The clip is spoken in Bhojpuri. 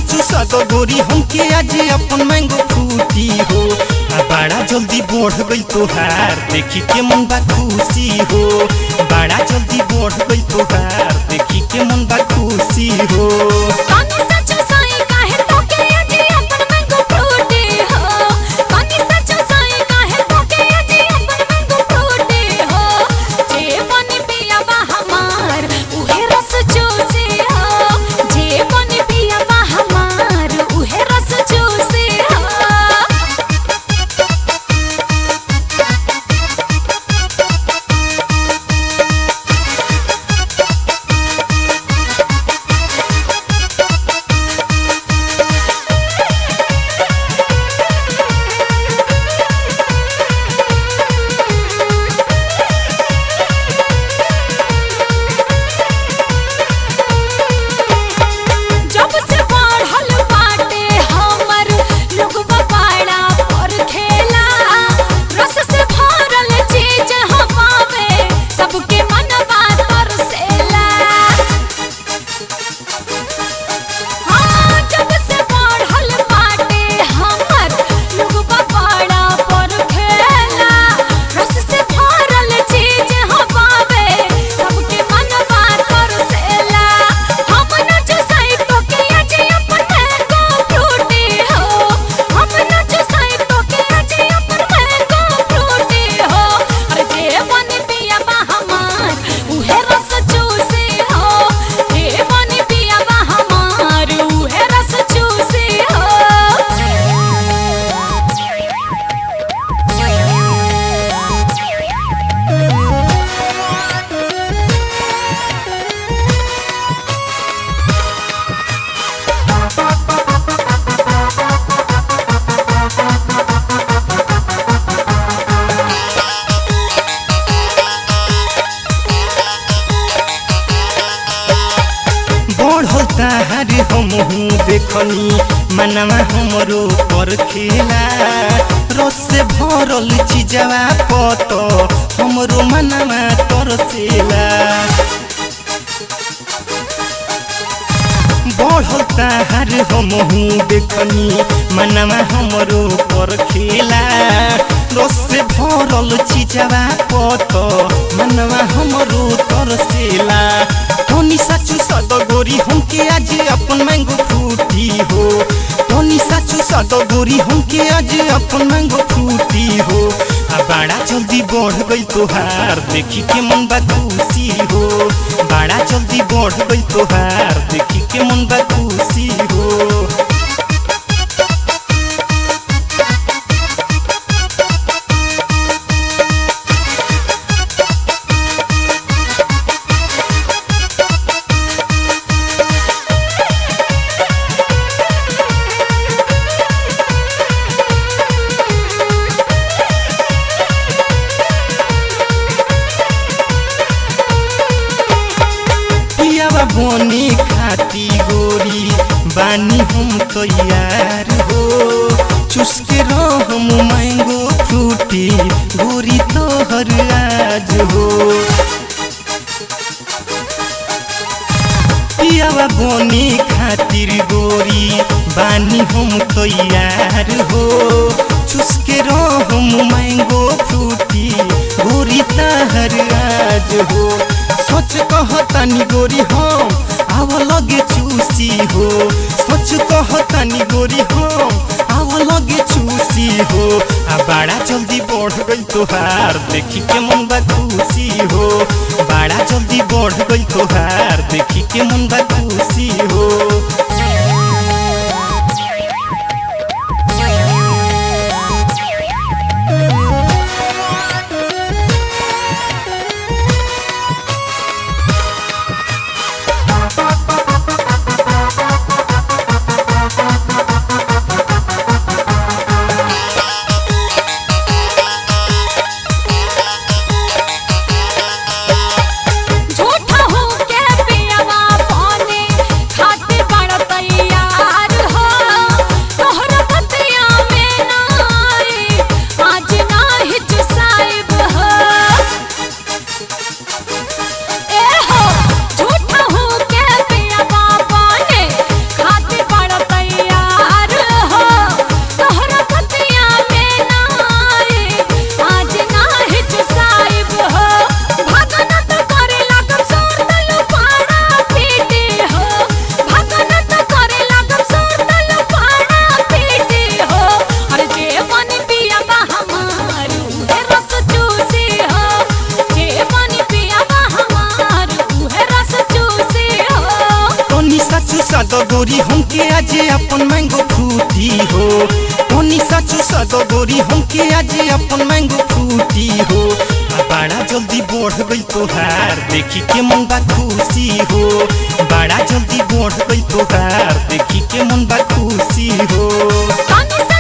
चूसा दो गोरी हमके आज अपन मैंगो फ्रूटी हो आ बड़ा जल्दी बढ़ गई तोहार देखी के मन बा खुशी हो बड़ा जल्दी बढ़ गई तोहार देखी के मन बा खुशी हो कानी सचो साई काहे तोके अजी अपन मैंगो फ्रूटी हो कानी सचो साई काहे तोके अजी अपन मैंगो फ्रूटी हो जे बनी पिया बा हमार उहे रस चूसे हो जे बनी पिया बा हमार उहे रस चूसे हो जब से बढ़ल बाटे हमर लोगवा पाड़ा पर खेला रस से भरल चीज हवावे सबके मनवा तरसेला हाँ जब से बढ़ल बाटे हमर लोगवा पाड़ा पर खेला रस से भरल चीज हवावे सबके मनवा तरसेला हम न चुसाई तो के अजी अपन मैंगो फ्रूटी हो हम न चुसाई तो के अजी अपन मैंगो फ्रूटी हो अरे जे बनी पिया बा हमार उहे रस चूसे हो जे बनी पिया बा हमार उहे रस चूसे बढ़ल ताहार हमहू देखनी मनवा हमरो पर खेला रस से भरल चीजवा पत हमरो मनवा तरसेला बढ़ल ताहार हमहू देखनी मनवा हमरो पर खेला रस से भरल चीजवा पत मनवा हमरो तरसेला धनी साचू सद गोरी हमके आज अपन मैंगो फ्रूटी हो धनी साचू सद गोरी हमके आज अपन मैंगो फ्रूटी हो आ बड़ा जल्दी बढ़ गई तोहार देखी के मन बा खुशी हो बड़ा जल्दी बढ़ गई तोहार देखी के मन बा खुशी हो पियावा बने खाती गोरी बानी हम तैयार हो चुसके रहम मैंगो फ्रूटी गोरी तोहर आज हो पियावा बने खातिर गोरी बानी हम तैयार हो चुसके रहम मैंगो फ्रूटी गोरी तहर आज हो सोच कहतानी गोरी हम आव लगे चूसी हो सोच कहतानी गोरी हम आव लगे चूसी हो आ बड़ा जल्दी बढ़ गई तोहार देखी के मन बा खुशी हो बड़ा जल्दी बढ़ गई तोहार देखी के मन बा खुशी हो झूठा हो के पियावा पानी गोरी हमके आज अपन मैंगो फ्रूटी हो तोनी साचू सदो गोरी हमके आज अपन मैंगो फ्रूटी हो आ बड़ा जल्दी बढ़ गई तोहार देखी के मन बा खुशी हो बड़ा जल्दी बढ़ गई तोहार देखी के मन बा खुशी हो तनी सा